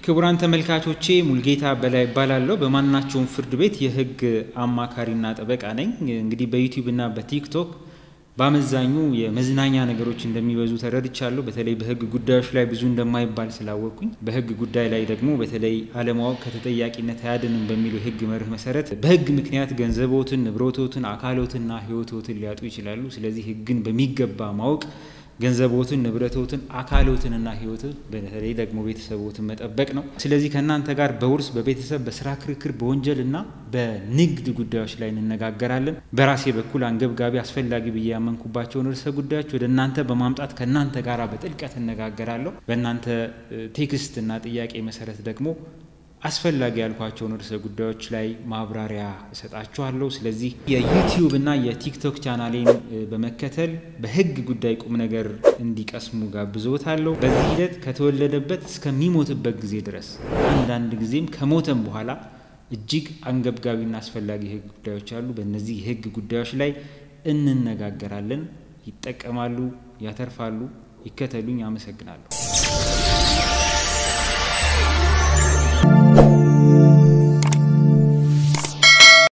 ክቡራን ተመልካቾቼ ሙልጌታ በላይ ይባላለሁ። በማናቸውም ፍርድ ቤት የህግ አማካሪና ጠበቃ ነኝ። እንግዲህ በዩቲዩብ እና በቲክቶክ በአመዛኙ የመዝናኛ ነገሮች እንደሚበዙ ተረድቻለሁ። በተለይ በህግ ጉዳዮች ላይ ብዙ እንደማይባል ስላወቅኩኝ በህግ ጉዳይ ላይ ደግሞ በተለይ አለማወቅ ከተጠያቂነት አያድንም በሚለው የህግ መርህ መሰረት በህግ ምክንያት ገንዘቦትን፣ ንብረቶትን፣ አካሎትና ህይወቶትን ሊያጡ ይችላሉ። ስለዚህ ህግን በሚገባ ማወቅ ገንዘቦትን፣ ንብረቶትን፣ አካሎትንና ህይወትን በተለይ ደግሞ ቤተሰቦትን መጠበቅ ነው። ስለዚህ ከእናንተ ጋር በውርስ፣ በቤተሰብ፣ በስራ ክርክር፣ በወንጀል እና በንግድ ጉዳዮች ላይ እንነጋገራለን። በራሴ በኩል አንገብጋቢ አስፈላጊ ብዬ ያመንኩባቸውን ርዕሰ ጉዳዮች ወደ እናንተ በማምጣት ከእናንተ ጋር በጥልቀት እነጋገራለሁ። በእናንተ ቴክስት እና ጥያቄ መሰረት ደግሞ አስፈላጊ ያልኳቸውን ርዕሰ ጉዳዮች ላይ ማብራሪያ እሰጣችኋለሁ። ስለዚህ የዩቲዩብ እና የቲክቶክ ቻናሌን በመከተል በህግ ጉዳይ ቁም ነገር እንዲቀስሙ ጋብዞታለሁ። በዚህ ሂደት ከተወለደበት እስከሚሞትበት ጊዜ ድረስ አንዳንድ ጊዜም ከሞተም በኋላ እጅግ አንገብጋቢና አስፈላጊ የህግ ጉዳዮች አሉ። በእነዚህ የህግ ጉዳዮች ላይ እንነጋገራለን። ይጠቀማሉ፣ ያተርፋሉ። ይከተሉኝ። አመሰግናለሁ።